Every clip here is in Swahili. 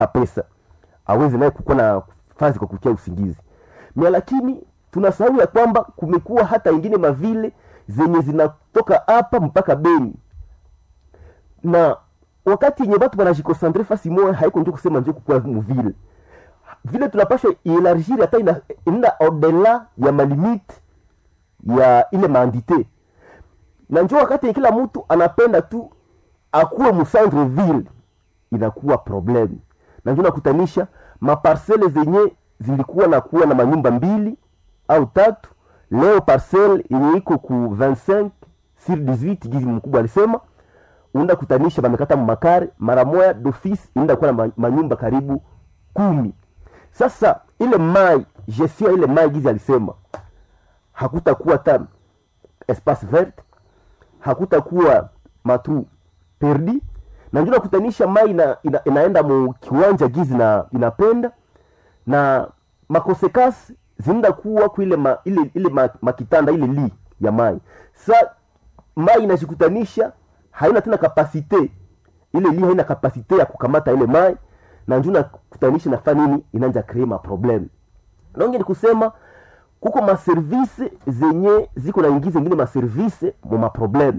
apesa aweze naye kukuwa na fazi kwa kukia usingizi mia lakini tunasahau ya kwamba kumekuwa hata ingine mavile zenye zinatoka hapa mpaka beni na wakati yenye watu wanajikosantre fasi moya haiko njo kusema njo kukua muvile vile tunapasha ielargir hata ina- inaenda odela ya malimite ya ile maandite na njo wakati yenye kila mtu anapenda tu akuwe mucentre ville inakuwa problem na njo nakutanisha maparsele zenye zilikuwa na kuwa na manyumba mbili au tatu leo parcel yenye iko ku 25 sur 18 gizi mkubwa alisema unaenda kutanisha bamekata makare mara moya d'office inaenda kuwa na ma- manyumba karibu kumi sasa ile mai gestion ya ile mai gizi alisema hakutakuwa ta espace vert hakutakuwa matu perdi na ndio nakutanisha mai ina, ina, inaenda mu kiwanja gizi na inapenda na makosekasi zinaenda kuwa ku ile ma, ile, ile ma, makitanda ile li ya mai sa mai inajikutanisha haina tena kapasite ile li haina kapasite ya kukamata ile mai na njuu nakutanisha nafaa nini inanja kree maprobleme naonge ni kusema kuko maservise zenye ziko naingiza ingine maservise mu maprobleme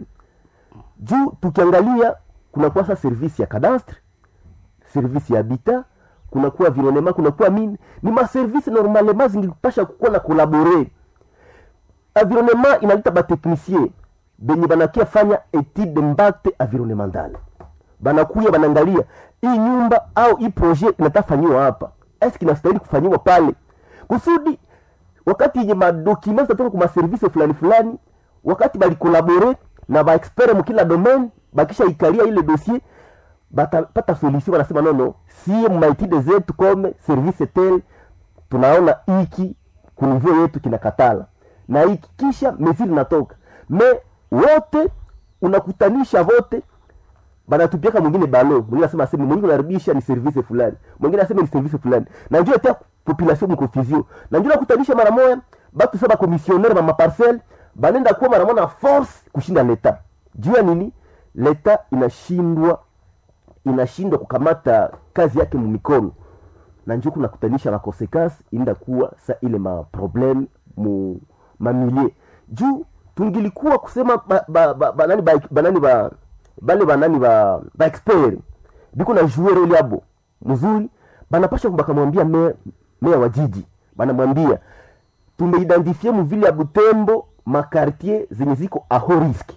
juu tukiangalia kunakuwa sa service ya cadastre service ya habitat kunakuwa environnement kunakuwa mine ni maservice normalement zingipasha kukuwa na kolabore environnement inaleta bateknicien benye banakia fanya etude d'impact environnemental banakuya banaangalia hii nyumba au hii projet inatafanyiwa hapa eske inastahili kufanyiwa pale kusudi wakati yenye madokima zitatoka kwa maservise fulani fulani wakati balikolabore na baexpert mukila domaine bakisha ikalia ile dossier batapata solution wanasema nono sie maitide zetu kome service tel tunaona hiki kunivyo yetu kinakatala na hiki kisha mesili natoka me wote unakutanisha vote banatupiaka mwingine balo mwingine asema aseme mwingine unaribisha ni service fulani mwingine aseme ni service fulani na njoo tia population mkonfusion na njoo nakutanisha mara moja batu saba commissionnaire ba maparcelle banenda kuwa mara moja na force kushinda leta juu ya nini leta inashindwa inashindwa kukamata kazi yake mumikono na njo kunakutanisha makonsekansi inda kuwa sa ile maprobleme mu mamilie juu tungilikuwa kusema ba, ba, ba, banani ba, banani ba, bale banani ba, ba expert biko na jouer role yabo mzuri banapasha bakamwambia meya meya wa jiji banamwambia tumeidentifie muvile ya butembo makartier zenye ziko aho riski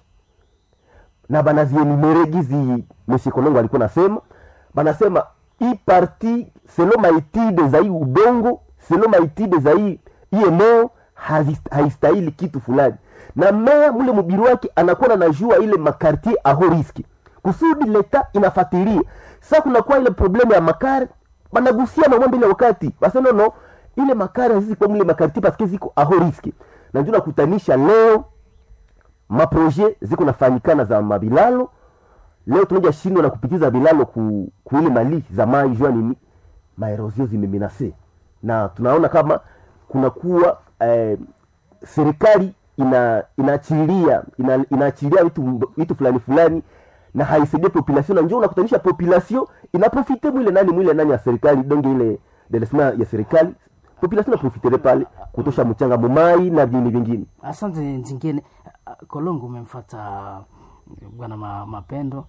na banazienumere gizi monsieur kolongo alikuwa nasema banasema hii parti selo maitide za hii udongo selo maitide za hii hii eneo hazi- haistahili kitu fulani na meya mule mubiri wake anakuwa nanajua ile makartier aho riski kusudi leta inafatilia sa kunakuwa ile problemu ya makare banagusia mamambo ile wakati basa nono ile makare hazizi kwa mule makartier paske ziko aho riski na ndio nakutanisha leo maproje ziko nafanyikana za mabilalo leo tunaja shindwa na kupitiza bilalo ku, ku ile mali za mai jua nini maerosio zimemenase na tunaona kama kunakuwa eh, serikali ina inaachilia ina, inaachilia vitu vitu fulani fulani na haisaidie population na njoo unakutanisha population inaprofite mwile nani mwile nani ya serikali donge ile delesma ya serikali population inaprofitere pale kutosha mchanga mumai na vingine vingine asante nzingine kolongo umemfata bwana ma, mapendo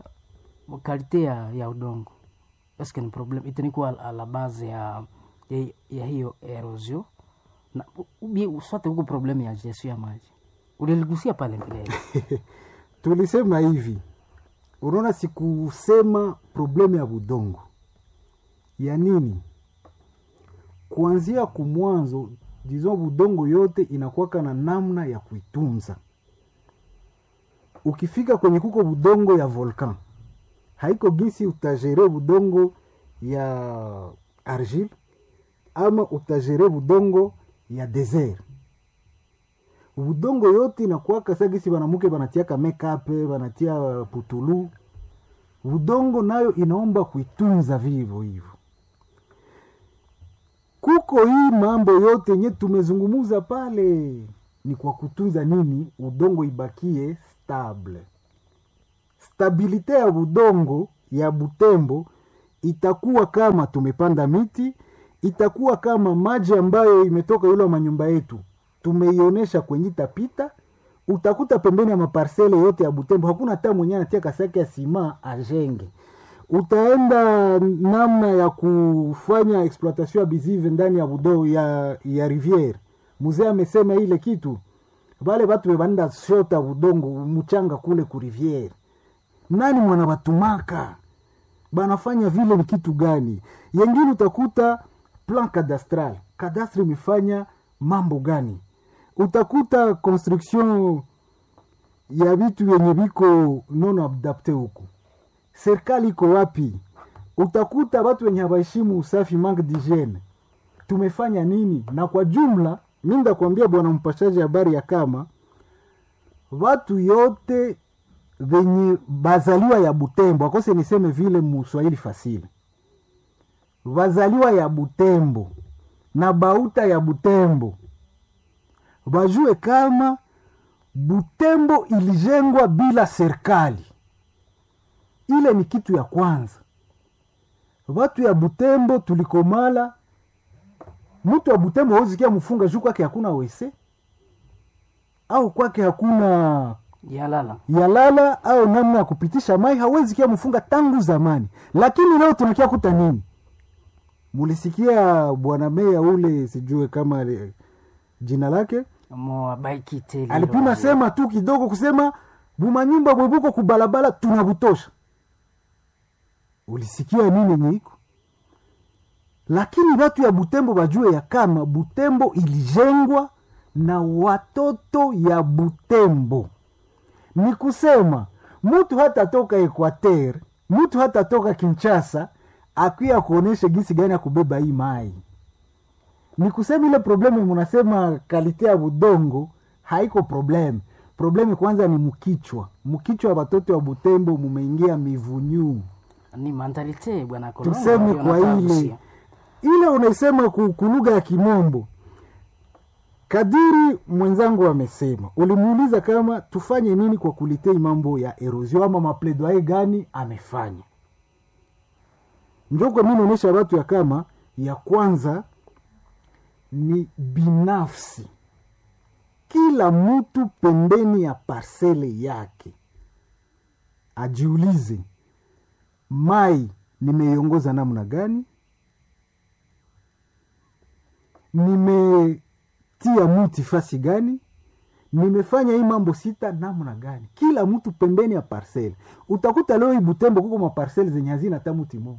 kalite ya, ya udongo eske ni problem itanikuwa a la base ya, ya, ya hiyo erosio na ubi swate huko problem ya gestion ya maji uliligusia pale mbeleni tulisema hivi unaona sikusema problemu ya budongo ya nini kuanzia kumwanzo dizo budongo yote inakuwaka na namna ya kuitunza ukifika kwenye kuko budongo ya volcan haiko gisi utagere budongo ya argile ama utagere budongo ya desert budongo yote inakuwaka sa gisi banamuke banatiaka mekape banatia putulu budongo nayo inaomba kuitunza vivo hivyo kuko hii mambo yote yenye tumezungumuza pale ni kwa kutunza nini udongo ibakie stable stabilite ya budongo ya butembo itakuwa kama tumepanda miti itakuwa kama maji ambayo imetoka yule wa manyumba yetu tumeionyesha kwenye itapita utakuta pembeni ya maparsele yote ya butembo hakuna hata mwenyewe anatia kasaki ya sima ajenge utaenda namna ya kufanya exploitation abusive ndani ya budo ya, ya riviere mzee amesema ile kitu vale vatu vevanenda shota udongo mchanga kule ku riviere nani mwana batumaka banafanya vile ni kitu gani yengine utakuta plan cadastral kadastre imefanya mambo gani utakuta construction ya vitu vyenye viko non adapte huku serikali iko wapi utakuta watu wenye hawaheshimu usafi manque d'hygiene tumefanya nini na kwa jumla mi ndakwambia bwana mpashaji habari ya kama watu yote venye bazaliwa ya butembo akose niseme vile muswahili fasile bazaliwa ya butembo na bauta ya butembo bajue kama butembo ilijengwa bila serikali ile ni kitu ya kwanza watu ya butembo tulikomala mtu wa butembo hauzikia mfunga juu kwake hakuna wese au kwake hakuna yalala yalala au namna ya kupitisha mai hawezi kia mfunga tangu zamani lakini leo tunakia kuta nini mulisikia bwana meya ule sijue kama ali- jina lake moabaikiteli alipima sema tu kidogo kusema bumanyumba bwebuko kubalabala tunabutosha ulisikia nini nyiko lakini watu ya butembo bajue ya kama butembo ilijengwa na watoto ya butembo ni kusema mtu hata toka equater mtu hata toka kinchasa akuya kuonesha gisi gani ya kubeba hii mai ni kusema ile problemu munasema kalite ya budongo haiko problemu problemu kwanza ni mkichwa mkichwa wa watoto wa butembo mumeingia mivunyuu ni mentalite bwana Kolongo, tuseme ndio kwa nataka ile kusia. ile unaisema ku- kulugha ya kimombo kadiri mwenzangu amesema ulimuuliza kama tufanye nini kwa kulitei mambo ya erosion ama mapledoye gani amefanya njoko mi naonyesha watu ya kama ya kwanza ni binafsi kila mtu pembeni ya parsele yake ajiulize mai nimeiongoza namna gani nimetia muti fasi gani nimefanya hii mambo sita namna gani kila mtu pembeni ya parsele utakuta leo hii butembo kuko maparsele zenye hazina hata muti moja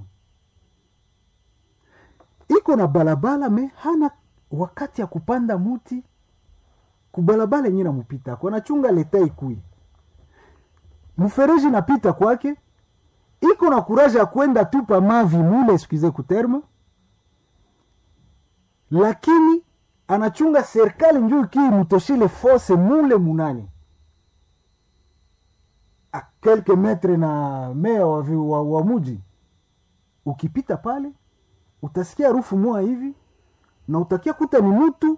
iko na balabala me hana wakati ya kupanda muti kubalabala yenye namupita ako anachunga leta ikui mfereji napita kwake iko na kuraja ya kwenda tupa mavi mule eskuize kuterme lakini anachunga serikali njuu kii mutoshile fose mule munani a kelke metre na mea wa, vi- wa, wa muji ukipita pale utasikia harufu moa hivi na utakia kuta ni mtu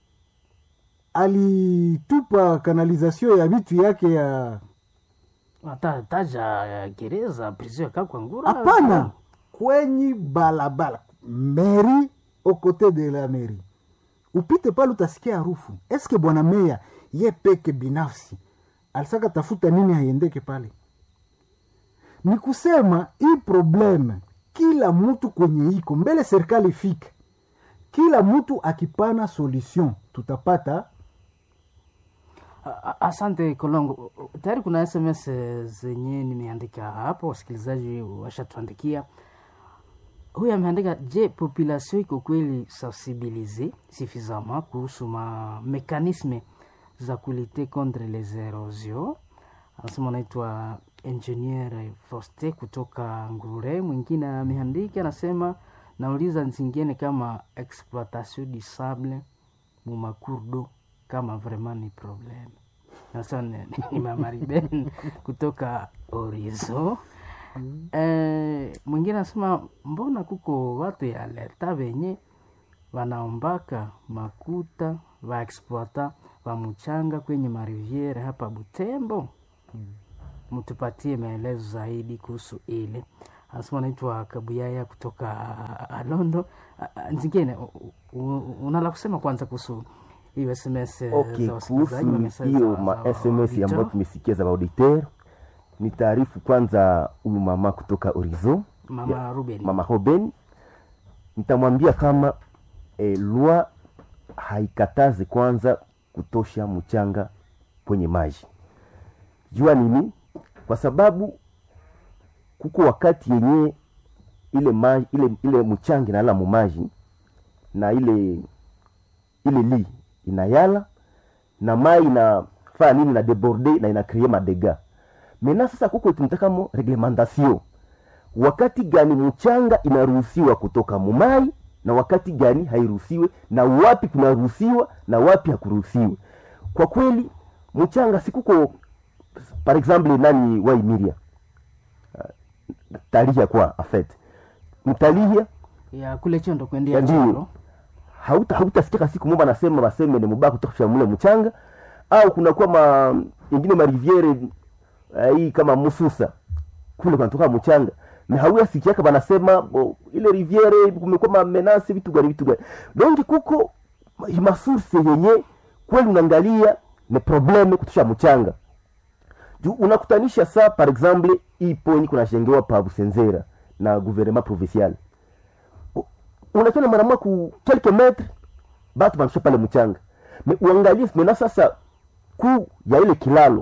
alitupa kanalizasio ya vitu yake ya Ata- taja eh, gereza prison ya kakwangura hapana kwenye balabala meri okote de la meri upite pale utasikia harufu eske bwana meya ye peke binafsi alisaka tafuta nini haiendeke pale ni kusema hii probleme kila mtu kwenye iko mbele serikali ifike kila mtu akipana solution tutapata A- a- asante kolongo tayari kuna sms zenye nimeandika hapo wasikilizaji washatuandikia huyu ameandika je population iko kweli sensibilize suffisamment kuhusu ma mekanisme za kulite contre les erosion anasema anaitwa ingenier foste kutoka ngure mwingine ameandika anasema nauliza zingine kama exploitation du sable mumakurdo kama vraiment ni problem sasa ni, ni mama Ruben kutoka orizo eh, mwingine anasema mbona kuko watu ya leta venye wanaombaka makuta vaexploita va mchanga kwenye mariviere hapa Butembo mtupatie maelezo zaidi kuhusu ile anasema anaitwa Kabuyaya kutoka ah, Londo. Ah, ah, Nzingine, u- u- unala kusema kwanza kuhusu hiyo SMS eh, okay za wasikilizaji wa kuhusu message hiyo za- ma za sms ambayo auditeur. tumesikia za auditeur ni taarifu kwanza huyu mama kutoka orizo Mama Ruben mama Hoben nitamwambia kama e, lwa haikatazi kwanza kutosha mchanga kwenye maji. Jua nini? Kwa sababu kuko wakati yenye ile maji, ile, ile mchanga inalala mumaji na ile ile li inayala na mai inafaa nini na deborde na inakrie madega mena. Sasa kuko tunatakamo reglementation wakati gani mchanga inaruhusiwa kutoka mumai na wakati gani hairuhusiwe na wapi kunaruhusiwa na wapi hakuruhusiwe kwa kweli mchanga sikuko par exemple nani waimiria uh, talihia kwa afet mtalihia ya kule chondo kuendea Ndio. choro hauta hautasikika siku moja nasema baseme ni mubaya kutosha mule mchanga au kunakuwa ma ingine mariviere uh, hii kama mususa kule kunatoka mchanga na hauya sikiaka banasema bo, ile riviere kumekuwa mamenasi vitu gani vitu gani donc kuko ma- masource yenye kweli unaangalia ni probleme kutosha mchanga juu unakutanisha saa par exemple hii poni kunajengewa pa Busenzera na gouvernement provincial unakena mara moja ku quelques metres batu banasha pale mchanga me uangalie mena sasa kuu ya ile kilalo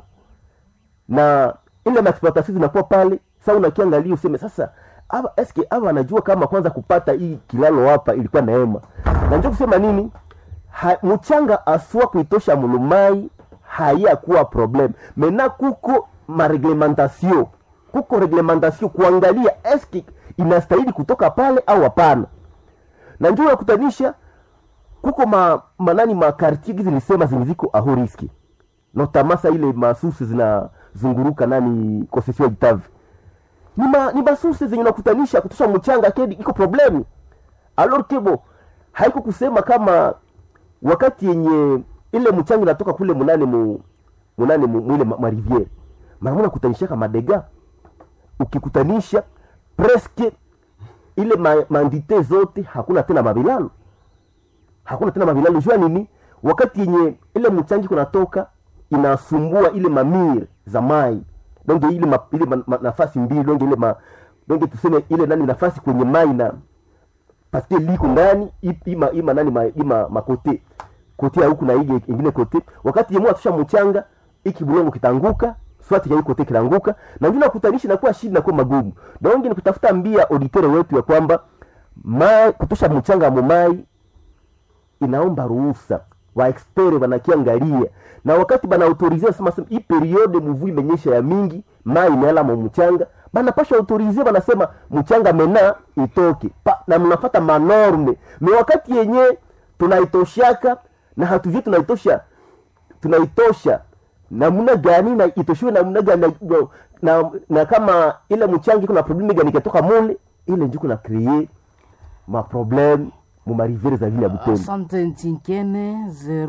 na ile maexploitation zinakuwa pale sa unakiangalia useme sasa aba eske aba anajua kama kwanza kupata hii kilalo hapa ilikuwa neema na njo kusema nini ha, mchanga aswa kuitosha mulumai hayakuwa problem mena kuko mareglementation kuko reglementation kuangalia eske inastahili kutoka pale au hapana na njo yakutanisha kuko ma, manani makartier gizi nilisema zenye ziko aho riski notamasa ile masusi zinazunguruka nani concession itave ni, ma, ni masusi zenye nakutanisha kutosha mchanga kedi iko problemu alor kebo haiko kusema kama wakati yenye ile mchanga inatoka kule munane mu munane mu, mwile ma, mariviere mara mona kutanishaka madega ukikutanisha preske ile ma, mandite zote hakuna tena mabilalo hakuna tena mavilalo jua nini wakati yenye ile mchangi kunatoka inasumbua ile mamir za mai donge ile, ma, ile ma, ma, nafasi mbili donge ile ma, donge tuseme ile nani nafasi kwenye mai na paske liko ndani i- ima, ima nani ma, ima makote kote ya huku na ile ingine kote wakati yemwe atusha mchanga iki bulongo kitanguka swati ya hii kote kitanguka na ndio nakutanisha inakuwa shida inakuwa magumu donge ni kutafuta mbia auditere wetu ya kwamba mai kutosha mchanga mumai inaomba ruhusa waexpere wanakiangalia na wakati banaautorize sema sema hii periode mvua imenyesha ya mingi mai imeala mu mchanga banapasha autorize banasema mchanga mena itoke pa, na mnafata manorme me wakati yenye tunaitoshaka na hatujui tunaitosha tunaitosha namna gani na itoshiwe namna gani na, na, na kama ile mchanga kuna probleme gani ikatoka mule ile njuko na kreye maprobleme mu marivere za vile ya Butembo. asante ntinkene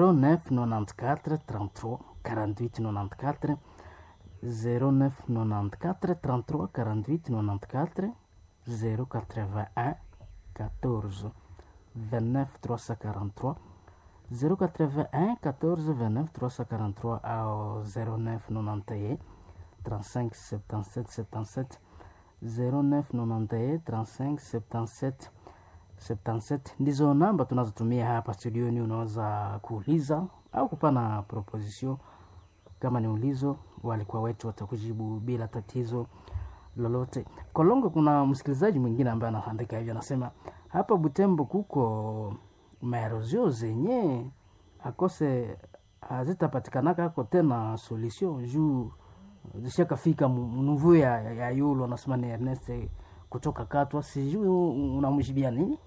0994 33 48 94 0994 33 48 94 081 14 29 343 081 14 29 343 au 0991 35 77 77 0991 35 77 77 ndizo namba tunazotumia hapa studioni. Unaweza kuuliza au kupana proposition kama ni ulizo, walikuwa wetu watakujibu bila tatizo lolote. Kolongo, kuna msikilizaji mwingine ambaye anaandika hivyo, anasema hapa Butembo kuko maerozio zenye akose hazitapatikanaka ako tena solution juu zishakafika mnuvu ya, ya, ya yulu anasema ni Ernest kutoka Katwa, sijui unamjibia nini?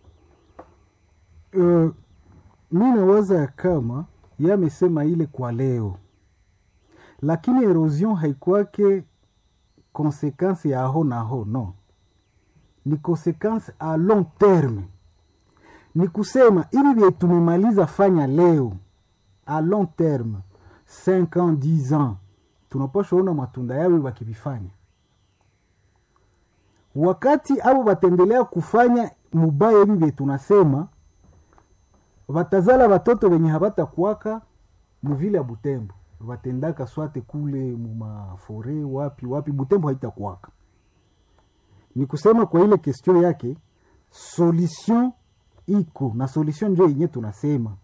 uh, mi nawaza ya kama ye amesema ile kwa leo, lakini erosion haikwake konsekansi ya aho na aho, no, ni konsekansi a long terme. Ni kusema hivi vye tumemaliza fanya leo a long terme 5 ans 10 ans tunapasha ona matunda yawe wakivifanya wakati abo bataendelea kufanya mubaya hivi vye tunasema batazala batoto wenye habatakuwaka muvile ya butembo batendaka swate kule mumafore wapi wapi butembo haitakuwaka ni kusema kwa ile question yake solution iko na solution njo yenye tunasema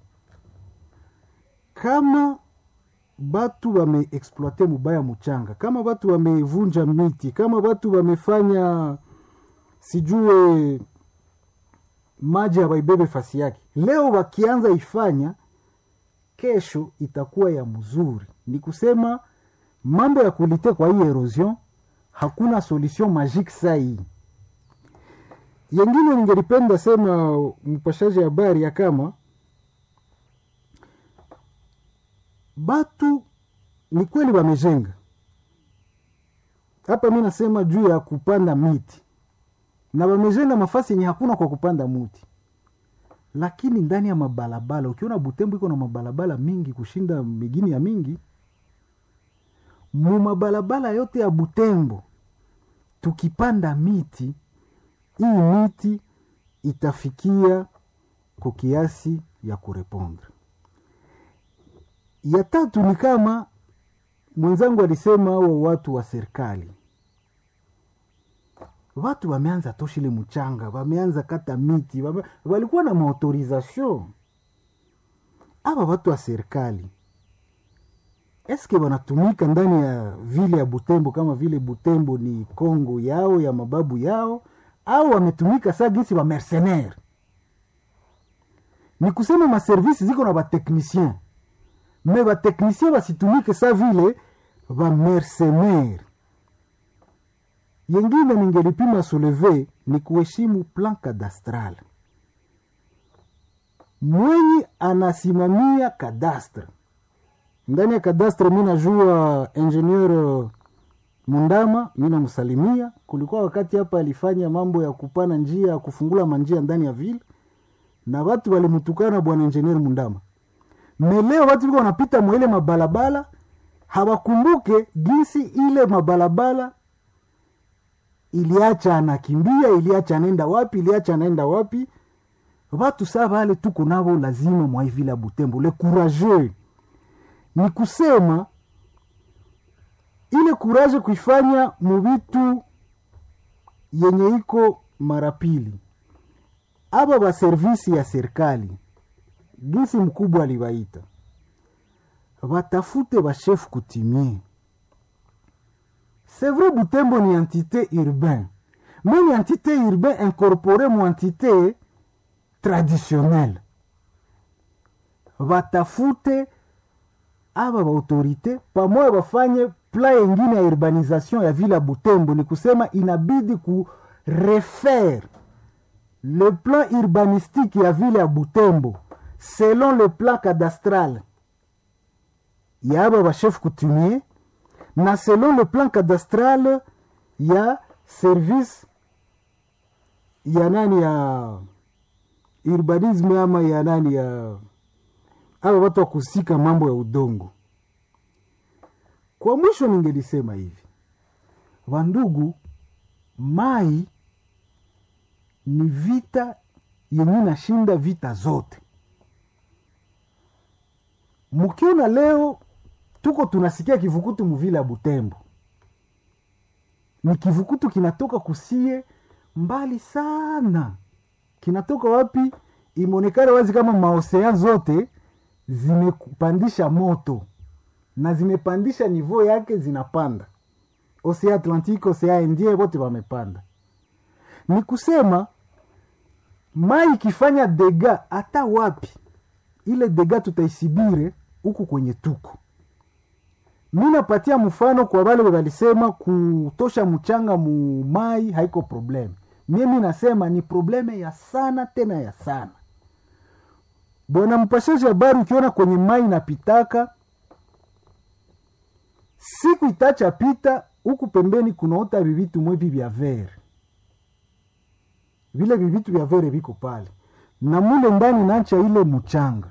kama batu wameexploite mubaya muchanga kama batu wamevunja miti kama batu wamefanya sijue maji hawaibebe fasi yake leo wakianza ifanya kesho itakuwa ya mzuri ni kusema mambo ya kulite kwa hii erosion hakuna solution magique saa hii yengine ningelipenda sema mpashaji habari ya kama batu ni kweli wamejenga hapa mi nasema juu ya kupanda miti na wamejenga mafasi yenye hakuna kwa kupanda muti lakini ndani ya mabalabala ukiona butembo iko na mabalabala mingi kushinda migini ya mingi mu mabalabala yote ya butembo tukipanda miti hii miti itafikia kwa kiasi ya kurepondre ya tatu ni kama mwenzangu alisema hao watu wa serikali watu wameanza toshile mchanga wameanza kata miti wame, walikuwa na maautorization aba watu wa serikali eske wanatumika ndani ya vile ya butembo kama vile butembo ni kongo yao ya mababu yao au wametumika saa gisi wa mercenaire ni kusema maservisi ziko na bateknicien me bateknicien basitumike sa vile bamercenaire yengine ningelipima souleve ni kuheshimu plan cadastral mwenye anasimamia kadastre ndani ya kadastre mi najua ingenieur mundama mi namsalimia kulikuwa wakati hapa alifanya mambo ya kupana njia ya kufungula manjia ndani ya vile na watu walimtukana bwana ingenieur mundama meleo watu viko wanapita mwaile mabalabala hawakumbuke jinsi ile mabalabala iliacha anakimbia iliacha anaenda wapi iliacha anaenda wapi watu saa vale tuko navo lazima mwaivila butembo le courageux ni kusema ile kuraje kuifanya muvitu yenye iko mara pili aba baservisi ya serikali gisi mkubwa aliwaita batafute bashefu kutimie c'est vrai butembo ni entité urbain mais ni entité urbain incorporé mu entité traditionnelle batafute aba baautorité pamoja bafanye pla yengine ya urbanisation ya vile ya butembo ni kusema inabidi ku refaire le plan urbanistique ya vile ya butembo selon le plan cadastral ya aba bachef coutumier na selon le plan cadastral ya service ya nani ya urbanisme ama ya nani ya aba watu wa kusika mambo ya udongo kwa mwisho ningelisema hivi wandugu mai ni vita yenye nashinda vita zote mkiona leo tuko tunasikia kivukutu muvile ya butembo ni kivukutu kinatoka kusie mbali sana kinatoka wapi imeonekana wazi kama maosean zote zimepandisha moto na zimepandisha nivo yake zinapanda osea atlantique osea indien wote wamepanda ni kusema mai ikifanya dega hata wapi ile dega tutaisibire huku kwenye tuko mi napatia mfano kwa wale walisema kutosha mchanga mu mai haiko probleme mie mi nasema ni probleme ya sana tena ya sana bwana mpashaji habari ukiona kwenye mai napitaka siku itacha pita huku pembeni kunaota vivitu mwevi vya vere vile vivitu vya vere viko pale na mule ndani nacha ile mchanga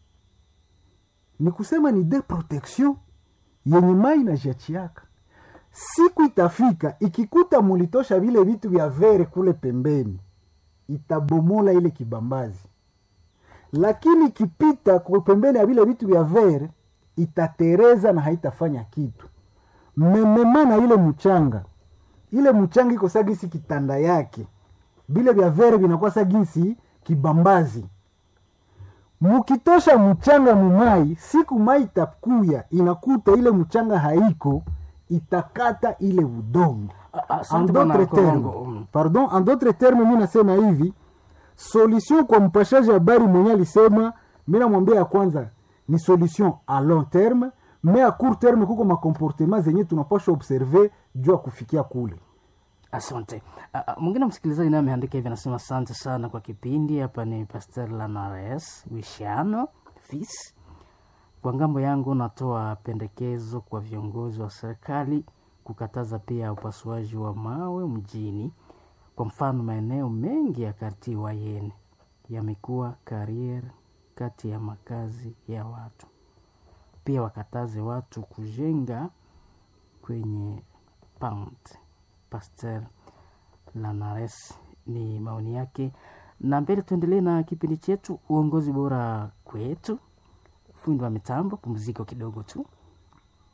ni kusema ni de protection yenye mai na jachiaka siku itafika ikikuta mulitosha vile vitu vya vere kule pembeni itabomola ile kibambazi lakini ikipita kwa pembeni ya vile vitu vya vere itatereza na haitafanya kitu mmememana ile mchanga ile mchanga iko sagisi kitanda yake vile vya vere vinakuwa sagisi kibambazi mukitosha mchanga mumai siku mai itakuya inakuta ile mchanga haiko itakata ile udongo Ah, ah, en asante bwana d'autres termes Kolongo. Mm. pardon en d'autres termes mi nasema hivi solution kwa mpashaji habari mwenye alisema mi namwambia ya kwanza ni solution a long terme me a court terme kuko makomportema zenye tunapasha observe juu ya kufikia kule asante Ah, ah, mwingine msikilizaji naye ameandika hivi anasema asante sana kwa kipindi hapa ni pastor lanares wishano fis kwa ngambo yangu natoa pendekezo kwa viongozi wa serikali kukataza pia upasuaji wa mawe mjini kwa mfano maeneo mengi ya karti wayene yamekuwa karier kati ya makazi ya watu pia wakataze watu kujenga kwenye pound pasteur lanares ni maoni yake na mbele tuendelee na kipindi chetu uongozi bora kwetu fundi wa mitambo pumziko kidogo tu